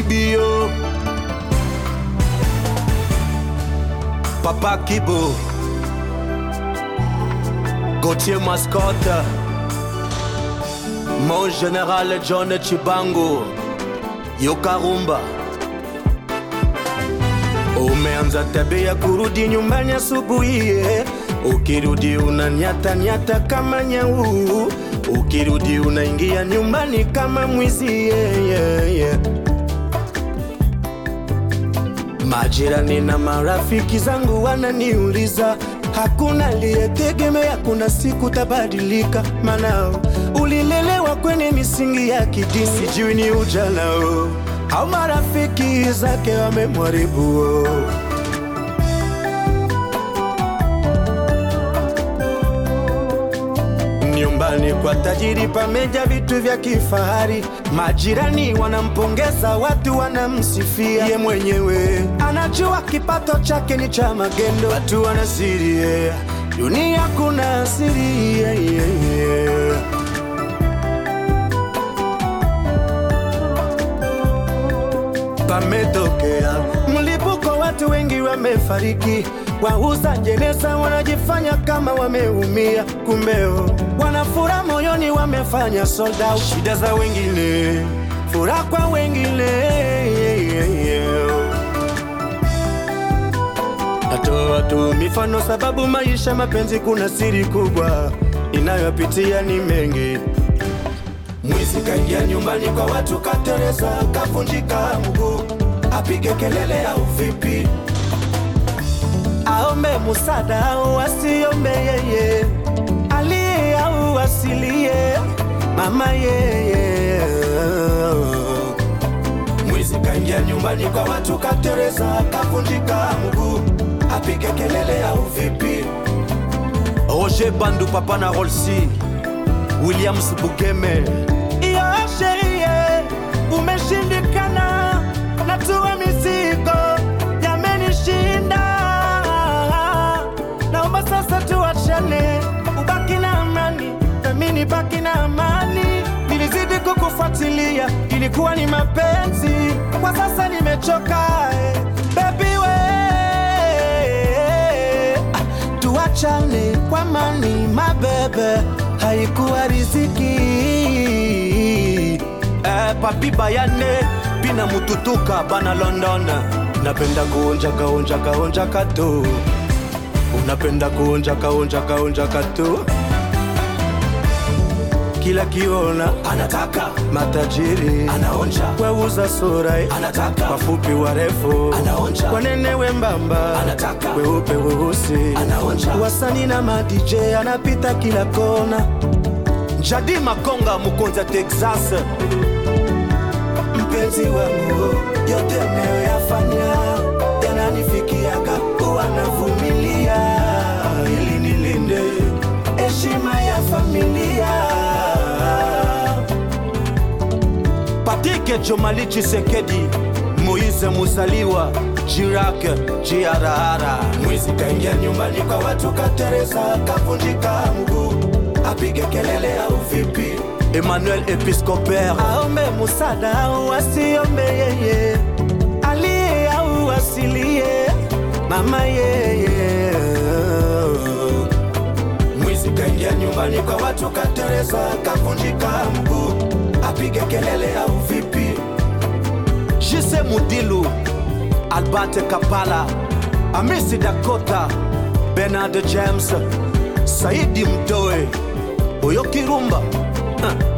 Kibio Papa Kibo Gauthier Mascotte Mon général John Chibango Yokarumba Umeanza tabia kurudi nyumbani asubuhi, eh. ukirudi unanyata nyata kama nyau, ukirudi unaingia nyumbani kama mwizi yeah, yeah, yeah. Majirani na marafiki zangu wananiuliza, hakuna aliyetegemea kuna siku tabadilika, maana ulilelewa kwenye misingi ya kidini, sijui ni ujana oh, au marafiki zake wamemharibu oh. Nyumbani kwa tajiri pameja vitu vya kifahari, majirani wanampongeza, watu wanamsifia. Ye mwenyewe anajua kipato chake ni cha magendo, watu wanasiri yeah. Dunia kuna siri yeah, yeah, yeah. Pametokea mlipuko, watu wengi wamefariki. Wauza jeneza wanajifanya kama wameumia, kumbeo wana furaha moyoni, wamefanya sold out. Shida za wengine, furaha kwa wengine. Natoa tu mifano sababu maisha mapenzi, kuna siri kubwa inayopitia ni mengi. Mwizi kaingia nyumbani kwa watu, katereza, kavunjika mguu, apige kelele au vipi? Aombe musada au asiombe yeye, aliye au asilie, mama yeye. Mwizi kaingia nyumbani kwa watu, katereza, kavunjika mguu, apige kelele au vipi? Roger Bandu, papa na Rolsi, Williams Bugeme iyo sherie umeshindikana, natua mizigo yamenishinda, naomba sasa tuachane, ubaki na amani nami nibaki na amani. Nilizidi kukufuatilia, ilikuwa ni mapenzi, kwa sasa nimechoka eh, baby we Ah, tuachane kwa mani mabebe, haikuwa riziki eh, papi bayane bina mututuka bana London, napenda kuonja kaonja kaonja kato, unapenda kuonja kaonja kaonja kato kila kiona anataka matajiri anaonja weuza sura anataka wafupi warefu anaonja wanene wembamba anataka weupe weusi anaonja wasani na madj anapita kila kona jadi makonga mukonza texas mpenzi wangu yote nayoyafanya yananifikiaga kuwa navumilia ili nilinde heshima ya familia Patike Jomali Chisekedi Moise Musaliwa Jirake Jiarahara Mwizi kaingia nyumbani kwa watu katereza kavunjika mguu apige kelele au vipi Emmanuel Episcopere aombe musada au asiombe yeye aliye au asilie mama yeye Mwizi kaingia nyumbani kwa watu katereza kavunjika mguu apige kelele au vipi? Jise Mudilu, Albert Kapala, Amisi Dakota, Bernard James, Saidi Mdoe, Boyo Kirumba, uh.